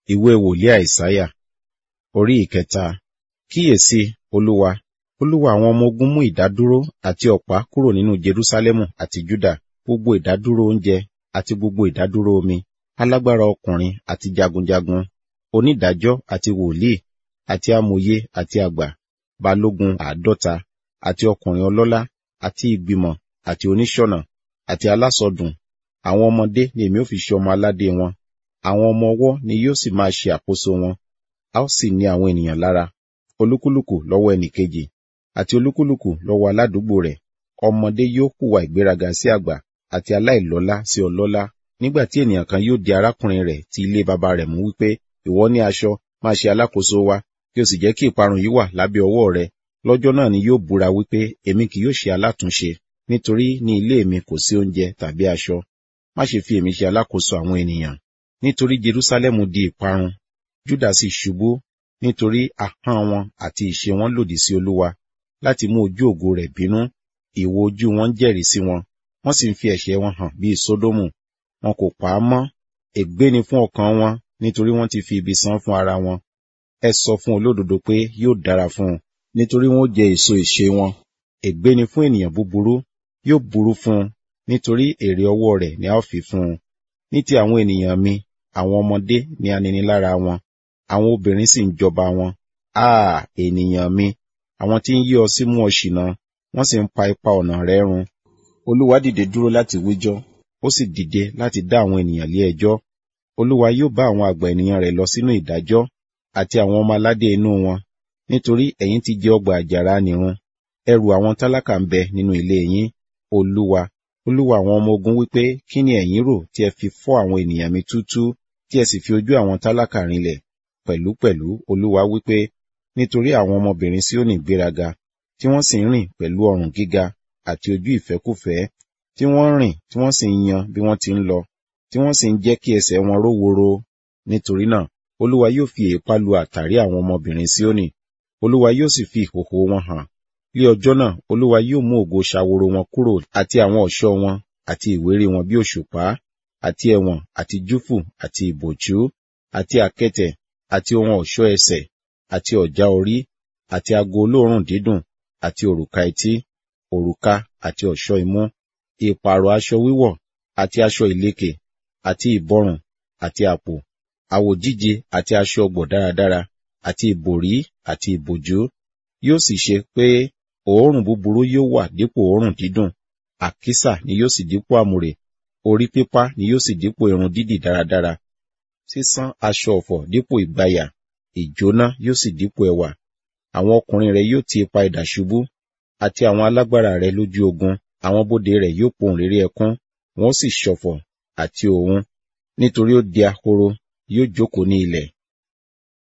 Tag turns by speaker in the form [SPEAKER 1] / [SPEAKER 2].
[SPEAKER 1] ìwé wòlíì àìsáyà orí ìkẹta kíyèsí olúwa olúwa àwọn ọmọ ogun mú ìdádúró àti ọ̀pá kúrò nínú jerúsálẹ́mù àti júdà gbogbo ìdádúró oúnjẹ àti gbogbo ìdádúró omi alágbára ọkùnrin àti jagunjagun onídàájọ́ àti wòlíì àti amòye àti àgbà balógun àádọ́ta àti ọkùnrin ọlọ́lá àti ìgbìmọ̀ àti oníṣọ̀nà àti alásọdùn àwọn ọmọdé ni èmi ó fi ṣe ọmọ aládé wọn àwọn ọmọ ọwọ́ ni yóò sì máa ṣe àkóso wọn a ó sì ní àwọn ènìyàn lára olúkúlùkù lọ́wọ́ ẹnìkejì àti olúkúlùkù lọ́wọ́ aládùúgbò rẹ̀ ọmọdé yóò hùwà ìgbéraga sí àgbà àti aláìlọ́lá sí ọlọ́lá nígbà tí ènìyàn kan yóò di arákùnrin rẹ̀ tí ilé baba rẹ̀ mú wípé ìwọ ní aṣọ máa ṣe alákòóso wa kí o sì jẹ́ kí ìparun yìí wà lábẹ́ ọwọ́ rẹ lọ́jọ́ náà ni yóò búra wípé èmi kì yóò ṣe alátúnṣe nítorí ní ilé mi kò sí oúnjẹ tàbí aṣọ má ṣe fi èmi ṣe alákòóso àwọn ènìyàn nítorí jerúsálẹ́mù di ìparun júdà sì ṣubú nítorí ahọ́n wọn àti ìṣe wọn lòdì sí olúwa láti mú ojú ògo rẹ̀ bínú ìwo ojú wọn jẹ́rìí sí wọn wọ́n sì ń fi ẹ̀ṣẹ̀ wọn hàn bíi sódómù wọn kò pa á mọ́ ègbé ni fún ọkàn wọn nítorí wọ́n ti fi ibi san fún ara wọn ẹ sọ fún olódodo pé yóò dára fún un nítorí wọn ó jẹ èso ìṣe wọn ègbé ni fún ènìyàn búburú yóò burú fún un nítorí èrè ọwọ́ rẹ̀ ni a ó fi fún un ní ti àwọn ènìyàn mi àwọn ọmọdé ni aninilára wọn àwọn obìnrin sì ń jọba wọn áà ènìyàn mi àwọn tí ń yí ọ sí mú ọ ṣìnà wọ́n sì ń pa ipa ọ̀nà rẹ run olúwa dìde dúró láti wíjọ́ ó sì dìde láti dá àwọn ènìyàn lé ẹjọ́ olúwa yóò bá àwọn àgbà ènìyàn rẹ̀ lọ sínú ìdájọ́ àti àwọn ọmọ aládé inú wọn nítorí ẹ̀yin ti jẹ ọgbà àjàrà nìrun ẹrù àwọn tálákà ń bẹ nínú ilé yín olúwa olúwa àwọn ọmọ ogun wípé kí ni ẹ̀yin rò tí ẹ fi fọ́ àwọn ènìyàn mi túútúú tí ẹ sì fi ojú àwọn tálákà rinlẹ̀ pẹ̀lúpẹ̀lú olúwa wípé nítorí àwọn ọmọbìnrin Síónì gbéraga tí wọ́n sì ń rìn pẹ̀lú ọrùn gíga àti ojú ìfẹ́kùfẹ́ tí wọ́n ń rìn tí wọ́n sì ń yan bí wọ́n ti ń lọ tí wọ́n sì ń jẹ́ kí ẹsẹ̀ wọn ró woro nítorí náà olúwa yóò fi èépá lu àtàrí àwọn ọmọbìnrin Síónì olúwa yóò sì fi ìhòhò wọn hàn ní ọjọ́ náà olúwa yóò mú ògo ṣàwòrò wọn kúrò àti àwọn ọ̀ṣọ́ wọn àti ìwéré wọn bí òṣùpá àti ẹ̀wọ̀n àti júfù àti ìbòjú àti àkẹ̀tẹ̀ àti ohun ọ̀ṣọ́ ẹsẹ̀ àti ọ̀já orí àti ago olóòórùn dídùn àti òrùka etí òrùka àti ọ̀ṣọ́ imú ìpààrọ̀ aṣọ wíwọ̀ àti aṣọ ìlekè àti ìbọrùn àti àpò àwòjíje àti aṣọ ọgbọ̀ dáradára àti ìbòrí àti ìbòjú yóò sì ṣe pé òórùn búburú yóò wà dípò òórùn dídùn àkísà ni yóò sì dípò àmùrè orí pípá ni yóò sì dípò irun dídì dáradára sísán aṣọ ọ̀fọ̀ dípò ìgbàyà ìjóná yóò sì dípò ẹwà àwọn ọkùnrin rẹ yóò ti ipa idà ṣubú àti àwọn alágbára rẹ lójú ogun àwọn bóde rẹ yóò pohùn réré ẹkún wọn ó sì ṣọ̀fọ̀ àti òun nítorí ó di ahoro yóò jókòó ní ilẹ̀